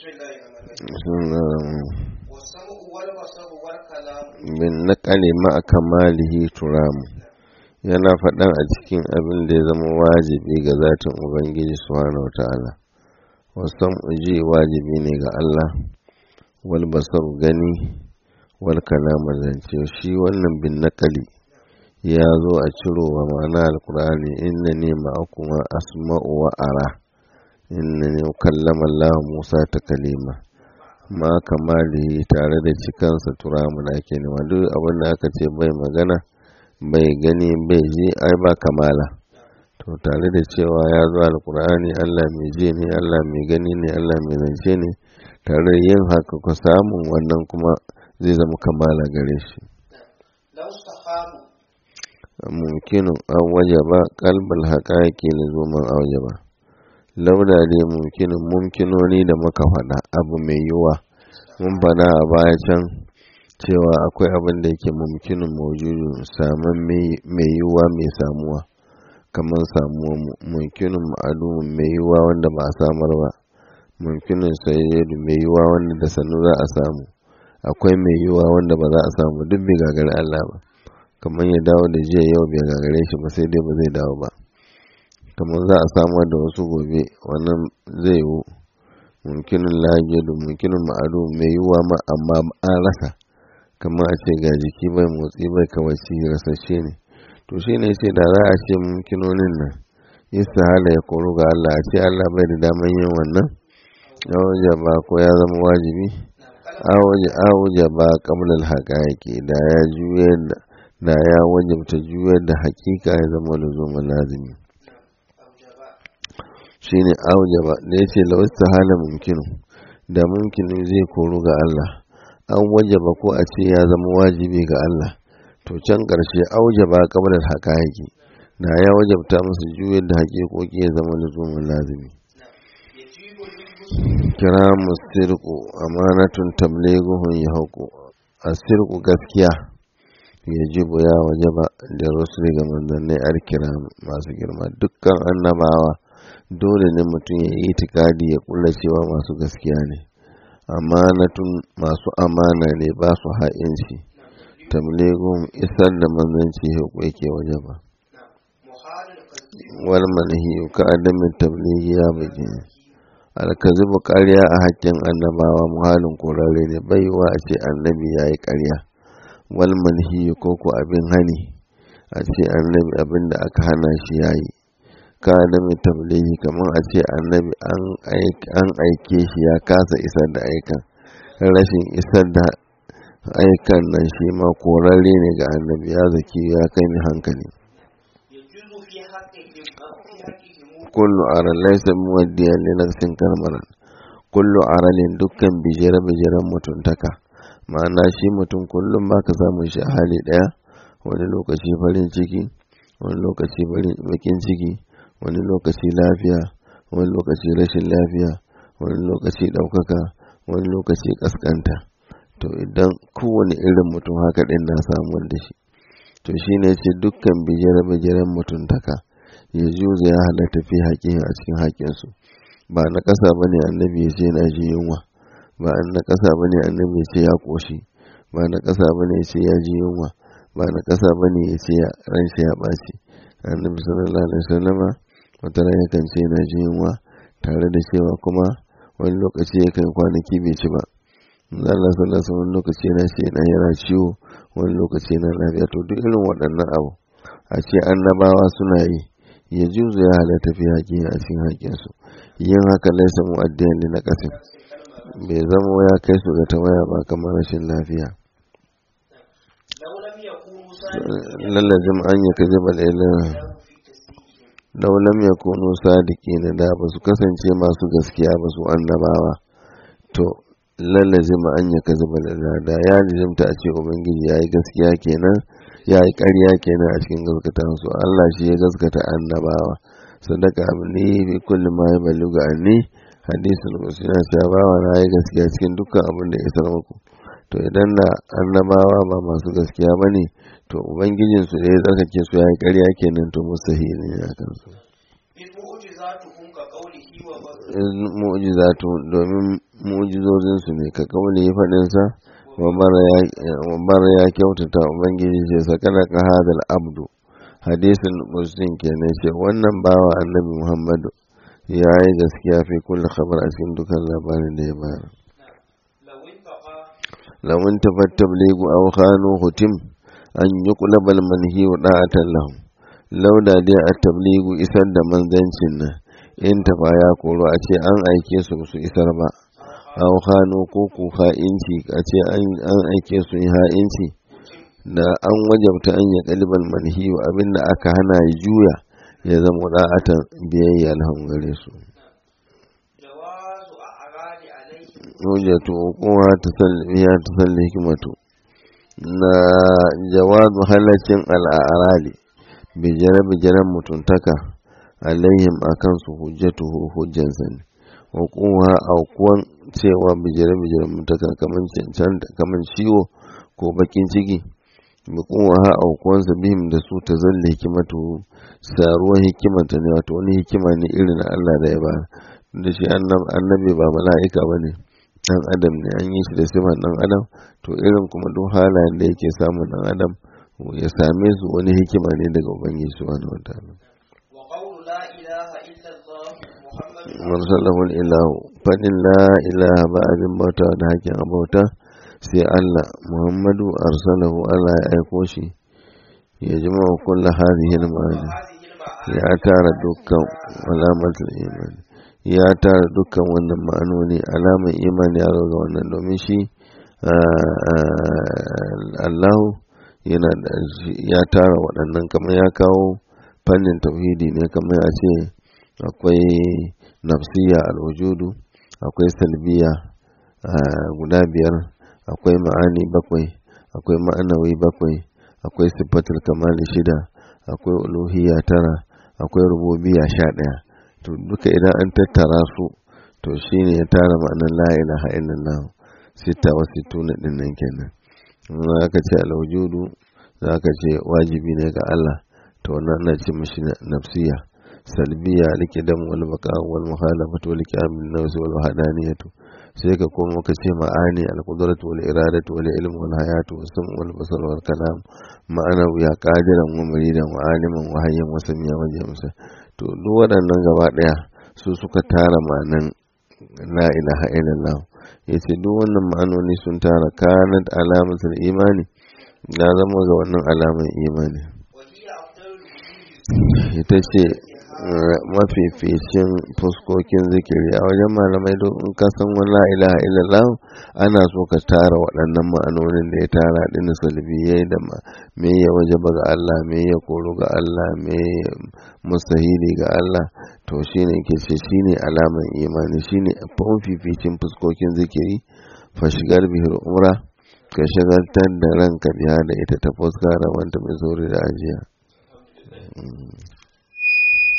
والسمع والبصر والكلام bin naƙali ma'a kamalihi turamu yana faɗan a cikin abin da ya zama wajibi ga zatin ubangiji subhanahu wata'ala wasan uji wajibi ne ga Allah wal basar gani wal kalama zance shi wannan bin naƙali ya zo a ciro wa ma'ana alkur'ani inna ne ma'akuma asma'u wa ara inna ne kallama Allah Musa ta kalima ma kamalihi tare da cikansa turamu da ake nema duk abin da aka ce bai magana bai gani bai ji ai ba kamala to tare da cewa ya zo alkur'ani Allah mai ji ne Allah mai gani ne Allah mai zance ne tare da yin haka ku samun wannan kuma zai zama kamala gare shi لو استقاموا mumkinu an wajaba kalbal haƙaƙi lizuman an wajaba lauda ne mumkinin mumkinoni da muka faɗa abu mai yiwuwa mun faɗa a baya can cewa akwai abin da yake mumkinin maujudu saman mai yiwuwa mai samuwa kamar samuwa mumkinin ma'alumin mai yiwuwa wanda ba a samar ba mumkinin sayyidu mai yiwuwa wanda da sannu za a samu akwai mai yiwuwa wanda ba za a samu duk bai gagari Allah ba kamar ya dawo da jiya yau bai gagare shi ba sai dai ba zai dawo ba kamar za a samar da wasu gobe wannan zai yiwu mumkinin lahiru mumkinin ma'adu mai yiwuwa ma amma an rasa kamar a ce ga jiki bai motsi bai kawaci rasashe ne to shi ne ce da za a ce mumkinonin nan istihala ya koru ga Allah a ce Allah bai da daman yin wannan ya waje ba ko ya zama wajibi a waje ba kamlar haƙaƙi da ya juyar da da ya wajabta juyar da hakika ya zama luzumin lazimi shine aujaba da ya ce lawasta hala mumkinu da mumkinin zai koru ga Allah an wajaba ko a ce ya zama wajibi ga Allah to can ƙarshe aujaba kamar haƙaƙi da ya wajabta musu juyar da haƙiƙoƙi ya zama luzumin lazimi kira musirku amanatun tableguhun ya hauku asirku gaskiya ya jibu ya waje ba da rasul ga manzannai arkira masu girma dukkan annabawa dole ne mutum ya yi itikadi ya kula cewa masu gaskiya ne amanatun masu amana ne ba su ha'inci tabligum isar da manzanci yake waje ba wal manhi ka adamin tablighi ya bage alkazibu ƙarya a hakkin annabawa muhalin korare ne baiwa a ce annabi ya yi ƙarya wal manhi ko ko abin hani a ce annabi abin da aka hana shi ya yi ka adamin tablighi kamar a ce annabi an aike shi ya kasa isar da aikan rashin isar da aikan nan shi ma korare ne ga annabi ya zaki ya kai ni hankali kullu aran laysa muwaddiyan li nafsin kalmaran kullu aralin dukkan bijire bijiren mutuntaka ma'ana shi mutum kullum ba ka samun shi a hali daya wani lokaci farin ciki wani lokaci bakin ciki wani lokaci lafiya wani lokaci rashin lafiya wani lokaci ɗaukaka wani lokaci ƙasƙanta to idan kowane irin mutum haka ɗin na samuwar da shi to shi ne ce dukkan bijire-bijiren mutuntaka ya juza ya halatta fi haƙin a cikin haƙinsu ba na ƙasa ba ne annabi ya ce na ji yunwa ba na ƙasa ba ne annabi ya ce ya ƙoshi ba na ƙasa ba ne ya ce ya ji yunwa ba na ƙasa ba ne ya ce ran shi ya ɓaci annabi sallallahu alaihi wasallama wata ran yakan ce na ji yunwa tare da cewa kuma wani lokaci yakan kwanaki bai ci ba Allah sallallahu alaihi wani lokaci yana ce na yana ciwo wani lokaci yana lafiya to duk irin waɗannan abu a ce annabawa suna yi ya juzu ya halatta fi haƙi a cikin haƙinsu yin haka laisa mu'addiyan li na ƙasin bai zama ya kai su ga tawaya ba kamar rashin lafiya lallazim an yi kaji bal lau lam yakunu sadiqina da ba su kasance masu gaskiya ba su annabawa to lallazim an yi kaji bal da ya jimta a ce ubangiji ya yi gaskiya kenan ya yi ƙarya kenan a cikin gaskata su Allah shi ya gaskata annabawa sadaka abni bi kulli ma yabaluga anni hadisul qudsi na cewa bawa na yi gaskiya cikin dukkan abin da ya isar muku to idan na annabawa ba masu gaskiya bane to ubangijin su da ya tsarkake su ya yi ƙarya kenan to mustahili ne a kansu mu'jizatu domin mu'jizozinsu ne ka kauli faɗinsa wa bara ya kyautata ubangiji ce sakana ka hadal abdu hadisin muslim kenan ce wannan bawa annabi muhammadu ya yi gaskiya fi kulle khabar a cikin dukan labarin da ya bayar lawun tafat tabligu aw khanu hutim an yuqlabal manhi wa da'atan lahum lauda dai a tabligu isar da manzancin nan in tafa ya koro a ce an aike su su isar ba aw khanu ko ku ha'inci a ce an aike su yi ha'inci da an wajabta an ya kalibal manhi wa abinda aka hana ya juya ya zama da'atan biyayya alham gare su hujjatu kowa ta salliya ta salli hikimatu na jawazu halaccin al'arali bijire bijiren mutuntaka alaihim akan su hujjatu hujjansa ne wa kowa aukuwan cewa bijire bijiren mutuntaka kaman ciwo ko bakin ciki bi kowa ha aukuwansa bihim da su ta zalle hikimatu saruwan hikimanta ne wato wani hikima ne irin Allah da ya ba da shi annabi ba mala'ika ba ne dan adam ne an yi shi da sifan dan adam to irin kuma duk halayen da yake samun dan adam ya same su wani hikima ne daga ubangiji subhanahu wataala marsalahul ilahu fadin la ilaha ba abin bauta da hakin abauta sai Allah Muhammadu arsalahu Allah ya aiko shi ya jima kullu hadhihi al-ma'ani ya tara dukkan alamatul imani ya tara dukkan wannan ma'anoni alamar imani ya ga wannan domin shi Allahu yana da ya tara waɗannan kamar ya kawo fannin tauhidi ne kamar ya ce akwai nafsiya alwujudu akwai salbiya guda biyar akwai ma'ani bakwai akwai ma'anawi bakwai akwai siffatul kamali shida akwai uluhiyya tara akwai rububiya sha ɗaya to duka idan an tattara su to shine ya tara ma'anar la ilaha illallah sita wa sittuna din nan kenan za ka ce alwujudu za ka ce wajibi ne ga Allah to wannan ana ce mishi nafsiya salbiya likidam wal baqa wal muhalafatu wal qiyam bin nafs wal wahdaniyatu sai ka koma ka ce ma'ani al qudratu wal iradatu wal ilmu wal hayatu was sam wal basar wal kalam ma'ana ya qadiran wa muridan wa aliman wa hayyan wa samiya wa jamsa to duk waɗannan gaba ɗaya su suka tara ma'anan la ilaha illallah yace duk wannan ma'anoni sun tara kanat alamatul imani ya zama ga wannan alaman imani ita ce mafificin fuskokin zikiri a wajen malamai don in ka san wani la ilaha illallah ana so ka tara waɗannan ma'anonin da ya tara ɗin salbiyai da me ya wajaba ga Allah me ya koro ga Allah me mustahili ga Allah to shine ke ce shine alaman imani shine mafificin fuskokin zikiri fa shigar bihir umra ka shagaltar da ranka biya da ita ta fuska rabanta mai sauri da ajiya